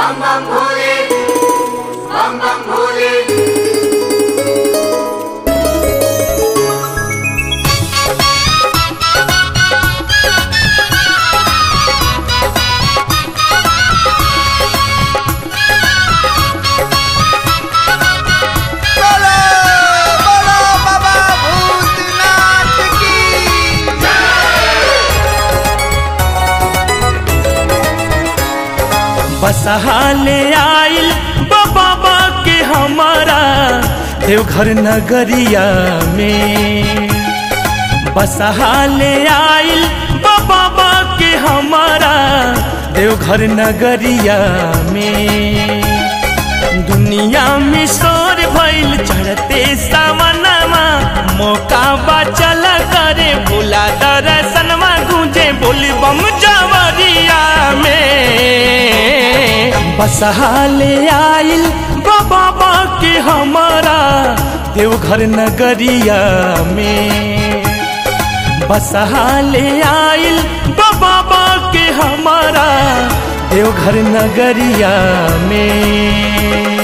बम बम भोले बम बम भोले बोलो बोलो बाबा भूतनाथ की बसहाले आइल बाबा के हमारा देवघर नगरिया में बसहाले आइल बाबा के हमारा देवघर नगरिया में दुनिया में शोर भइल चढ़ते सावनमा मौका बचल करे भोला दर्शनमा गूंजे बोली बम जवरिया में बसहाले आइल बाबा के हमारा देवघर नगरिया में बसहाले आइल बाबा के हमारा देवघर नगरिया में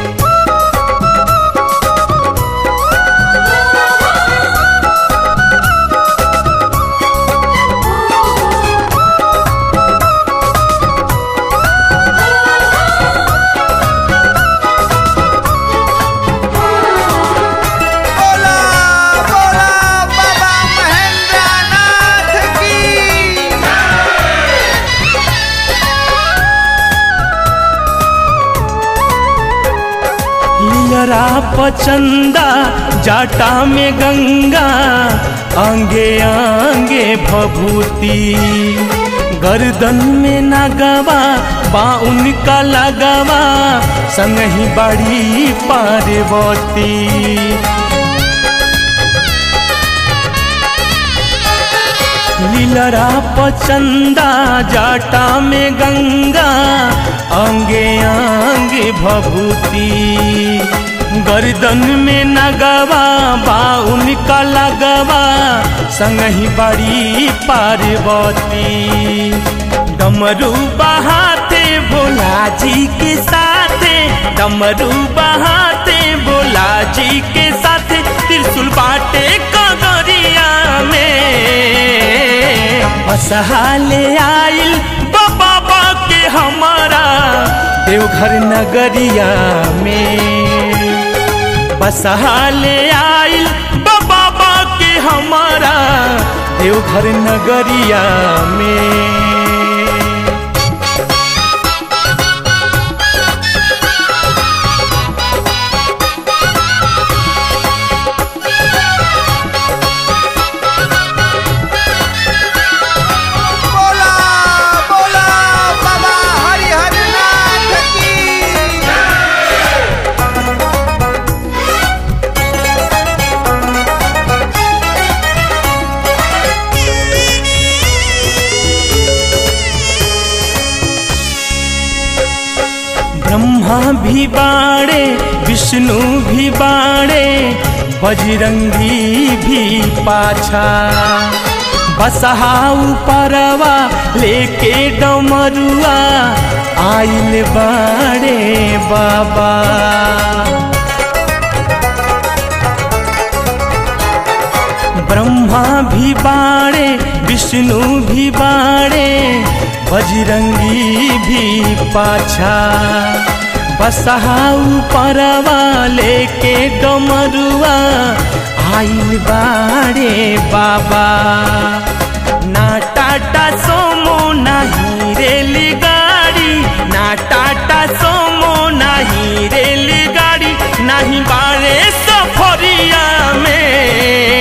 बोला बोला बाबा महेंद्रनाथ की लियरा पचंदा जाटा में गंगा आंगे आंगे भभूति गर्दन में नगवा बाउन का लगवा संग ही बड़ी पार्वती लीलरा पचंदा जाटा में गंगा अंगे अंगे भभूति गर्दन में नगवा बाउन का लगवा संग ही बड़ी पार्वती डमरू बहाते भोला जी के साथे डमरू बहाते भोला जी के साथे त्रिशूल बाटे कगरिया में बसहाले आइल बाबा के हमारा देवघर नगरिया में बसहाले आइल बाबा के हमारा देवघर नगरिया में बोला बोला बाबा हरिहरनाथ की ब्रह्मा भी बाड़े विष्णु भी बाड़े बजरंगी भी पाछा बसहाऊ परवा लेके डमरुआ आइल बाड़े बाबा ब्रह्मा भी बाड़े विष्णु भी बाड़े बजरंगी भी पाछा बसहाऊ परवा लेके डमरुआ आइल बाड़े बाबा ना टाटा सोमो नहीं रेलगाड़ी ना टाटा सोमो नहीं रेलगाड़ी नहीं बाड़े सफरिया में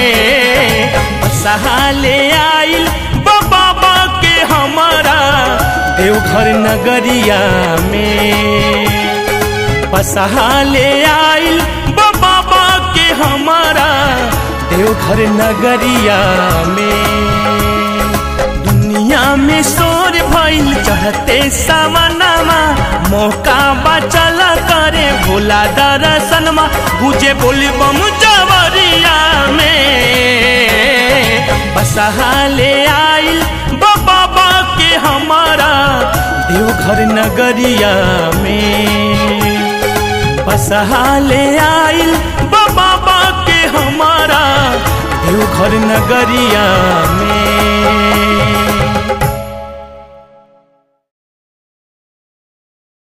सहाले आइल बाबा के हमारा देवघर नगरिया में बसहाले आइल बाबा के हमारा देवघर नगरिया में दुनिया में शोर भइल चढ़ते सावनमा मौका बचल करे भोला दर्शनमा गुजे बोली बम जवरिया में बसहाले आइल बाबा के हमारा देवघर देवघर नगरिया में बसहाले आइल बाबा के हमारा देवघर नगरिया में